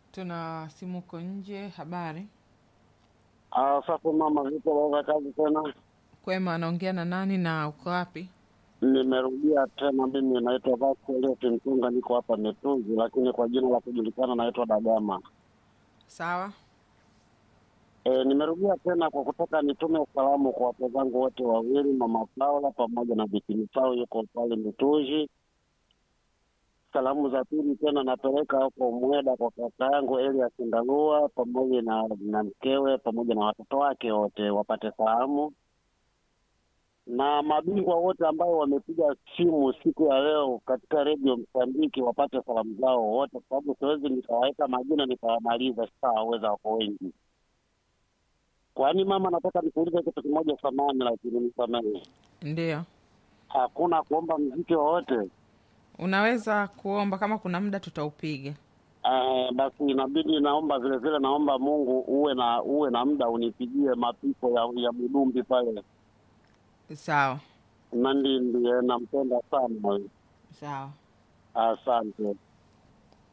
Tuna simu uko nje. Habari Ah, sasa mama, vipo baba, kazi tena? kwema, anaongea na nani na uko wapi? Nimerudia tena, mimi naitwa Vasco Eliot Mtunga, niko hapa Metuzi, lakini kwa jina la kujulikana naitwa Dagama. Sawa, E, nimerudia tena kwa kutaka nitume salamu kwa watu zangu wote wawili, mama Paula pamoja na Bikini Sao yuko pale Mituzi. Salamu za pili tena napeleka huko Mweda kwa kaka yangu Elias Ndalua pamoja na, na mkewe pamoja na watoto wake wote wapate salamu, na mabingwa wote ambao wamepiga simu siku ya leo katika redio Msambiki wapate salamu zao wote, kwa sababu siwezi nikawaweka majina nikawamaliza, sitawaweza, wako wengi. Kwani mama, nataka nikuulize kitu kimoja, samani lakini nisamehe, ndio hakuna kuomba mziki wowote? unaweza kuomba kama kuna muda tutaupiga. Eh, basi inabidi naomba vile vile, naomba Mungu uwe na uwe na muda unipigie mapiko ya, ya Mudumbi pale Sawa Nandi, ndiye nampenda sana. sawa. Asante.